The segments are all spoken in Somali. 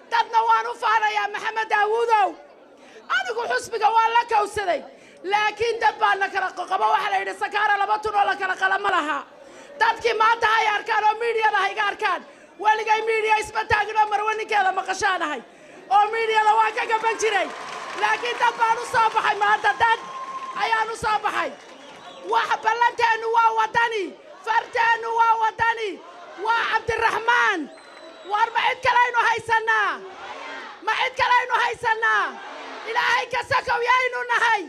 dadna waan u faanayaa maxamed daawuudow anigu xusbiga waan la kawsaday laakiin dad baa na kala qabo waxaa la yidhi sakaara laba tun oo la kala qala ma laha dadkii maanta hay arkaan oo miidiyada hayga arkaan weligay miidiya isma taagin oo marwe ninkeeda maqashaanahay oo miidiyada waan ka gaban jiray laakiin dad baan u soo baxay maanta dad ayaan u soo baxay wax ballanteennu waa waddani farteennu waa waddani waa cabdiraxmaan war ma cid kalaynu haysannaa ma cid kalaynu haysannaa ilaahay ka sakow yaynu nahay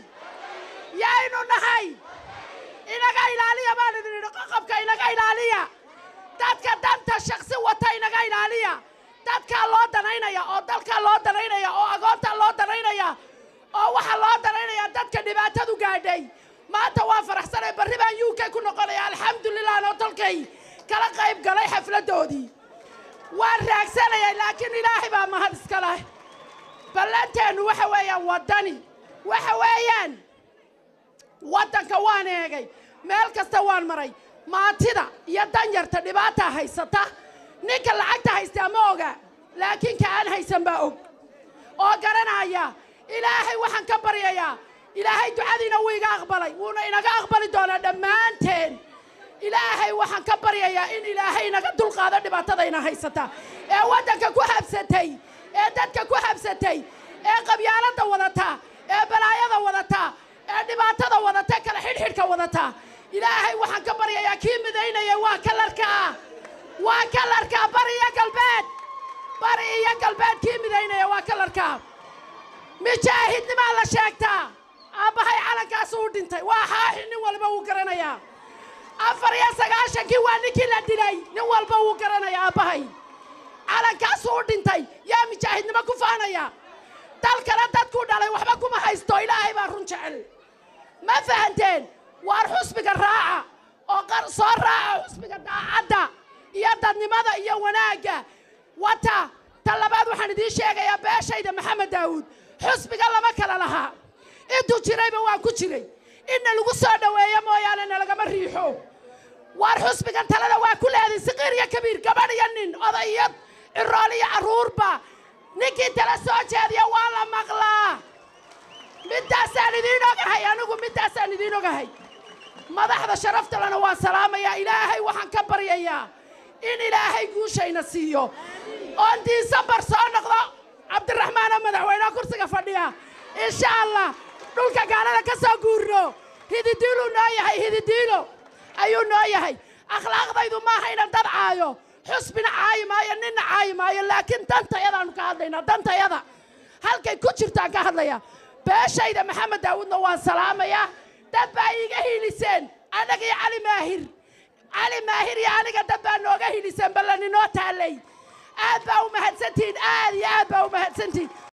yaynu nahay inaga ilaaliya baan idin idhi qoqobka inaga ilaaliya dadka danta shaksi wata inaga ilaaliya dadkaa loo danaynaya oo dalkaa loo danaynaya oo agoontaa loo danaynaya oo waxaa loo danaynaya dadka dhibaatadu gaadhay maanta waa faraxsanay barri baan u k ku noqonaya alxamdulilah anoo dalkay kala qayb galay xafladdoodii waan raagsanayay laakiin ilaahay baa mahad iska leh ballanteennu waxa weeyaan waddani waxa weeyaan waddanka waan eegay meel kasta waan maray maatida iyo danyarta dhibaataa haysata ninka lacagta haystaa ma oga laakiin ka aan haysan baa og oo garanaya ilaahay waxaan ka baryayaa ilaahay ducadiina wuu iga aqbalay wuuna inaga aqbali doonaa dhammaanteen ilaahay waxaan ka baryayaa in ilaahay inaga dulqaado dhibaatadayna haysata ee waddanka ku habsatay ee dadka ku habsatay ee qabyaaladda wadata ee balaayada wadata ee dhibaatada wadata ee kala xidhxidhka wadata ilaahay waxaan ka baryayaa kii midaynaya waa kalarkaa waa kalarkaa bari iyo galbeed bari iyo galbeed kii midaynaya waa kalarkaa mijaahidnimaa la sheegtaa aabbahay calankaasu u dhintay waa xaaxi nin walba wuu garanayaa afar iyo sagaashankii waa ninkii la dilay nin walba wuu garanayaa aabbahay calankaasu u dhintay yaa mijaahidnimo ku faanaya dalkana dadkuu dhalay waxba kuma haysto ilaahay baa run jecel ma fahanteen waar xusbiga raaca oo qar soo raaca xusbiga daacadda iyo dadnimada iyo wanaagga wata ta labaad waxaan idiin sheegayaa beeshayda maxamed daawuud xusbiga lama kala lahaa intuu jirayba waan ku jiray inna lagu soo dhoweeyo mooyaane nalagama riixo waar xusbigan talada waa ku leeday siqiir iyo kabiir gabadh iyo nin oday iyo cirool iyo carruurba ninkii tala soo jeediya waa la maqlaa middaasaan idiin ogahay anigu middaasaan idiin ogahay madaxda sharaftalena waan salaamayaa ilaahay waxaan ka baryayaa in ilaahay guushayna siiyo oon diisambar soo noqdo cabdiraxmaan oo madaxweyneha kursiga fadhiya insha allah dhulka gaalada ka soo guurno hididiiluu noo yahay hididiilo ayuu noo yahay akhlaaqdaydu maaha inan dad caayo xusbina caayi maayo ninna caayi maayo laakiin dantayadaannu ka hadlaynaa dantayada halkay ku jirtaan ka hadlaya beeshayda maxamed daawuudna waan salaamayaa dad baa iiga hiiliseen annaga iyo cali maahir cali maahir iyo aniga dad baa nooga hiiliseen ballan inoo taallay aad baa u mahadsantihiin aad iyo aad baa u mahadsantihiin